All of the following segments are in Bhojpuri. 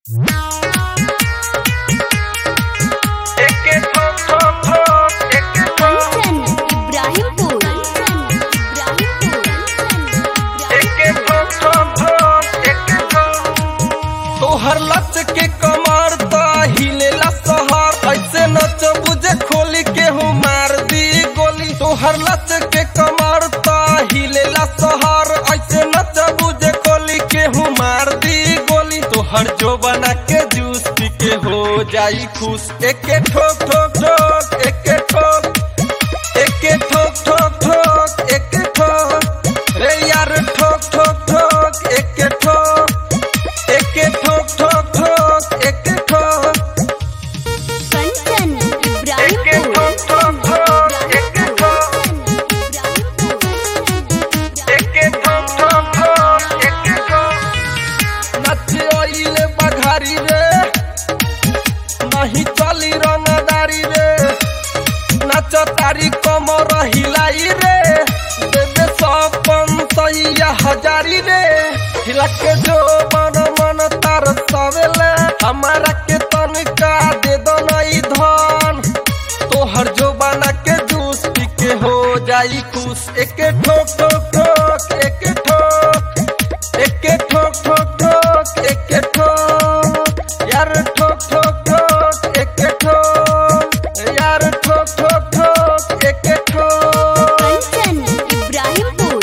एके ठोक ठोक ठोक एके ठोक कंचन इब्राहिमपुर एके ठोक ठोक ठोक एके ठोक तोहर लच के कमर त हिलेला सहर ऐसे नच बुझे खोली के हूँ मार दी गोली तोहर लच के कमर त हिलेला सहर ऐसे नच बुझे खोली के हूँ मार दी गोली तोहर जो बना के जूस पी के हो जाई खुश एके ठोक ठोक ठोक एके ठोक एके ठोक ठोक ठोक एके ठोक रे यार ठोक ठोक ठोक एके ठोक एके ठोक ठोक ठोक एके ठोक कंचन एके ठोक ठोक ठोक एके ठोक एके ठोक ठोक ठोक एके ठोक नचे ओइले बघारी रे नहीं चली रंगदारी रे नाच तारी कमर हिलाई रे देवे सपन सैया हजारी रे हिला के जो मन मन तार सवेले हमारा के तनिका दे दो नई धन तोहर जो बना के जूस पी के हो जाई खुश एके ठोक ठोक ठोक एके ठोक एके ठोक ठोक ठोक एके ठोक यार ठोक ठोक ठोक एके ठोक यार ठोक ठोक ठोक एके ठोक कंचन इब्राहिमपुर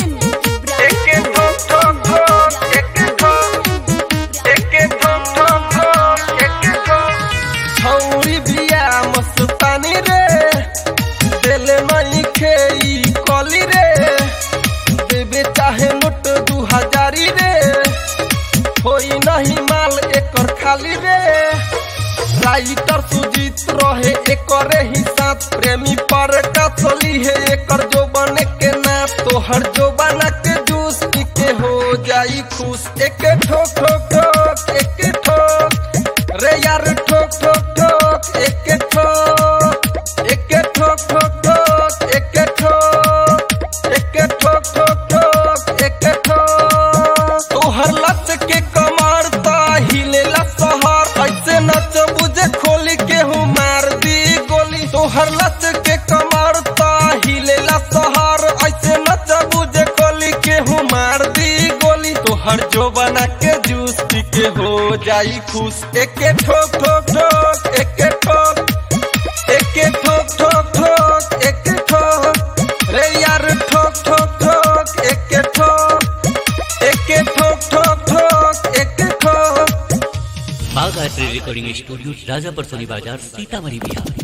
एके ठोक ठोक ठोक एके ठोक एके ठोक ठोक ठोक एके ठोक छौरी बिया मस्तानी रे देले नहीं खेई कली रे देवे चाहे नोट दू हजारी रे होई नहीं माल एकर खाली रे राइटर सुजीत रहे एकरे ही साथ प्रेमी पर का चली है एकर जो बने के ना तोहर जो बना के जूस पी के हो जाई खुश एके ठोक ठोक ठोक एके ठोक रे यार ठोक ठोक ठोक एके ठोक एके ठोक ठोक ठोक एके ठोक एके ठोक ठोक ठोक एके ठोक तोहर लच के कमर त हिलेला सहर ऐसे नच बुझे खोली के हूँ मार दी गोली तोहर लच के कमर त हिलेला सहर ऐसे नच बुझे खोली के हूँ मार दी गोली तोहर जो बना के जूस पी के हो जाई खुश एके ठोक ठोक ठोक एके ठोक एके ठोक ठोक ठोक एके ठोक रे यार ठोक ठोक ठोक एके ठोक एके ठोक ठोक ठोक एके ठोक बागायत्री रिकॉर्डिंग स्टूडियो राजापर सोनी बाजार सीतामढ़ी बिहार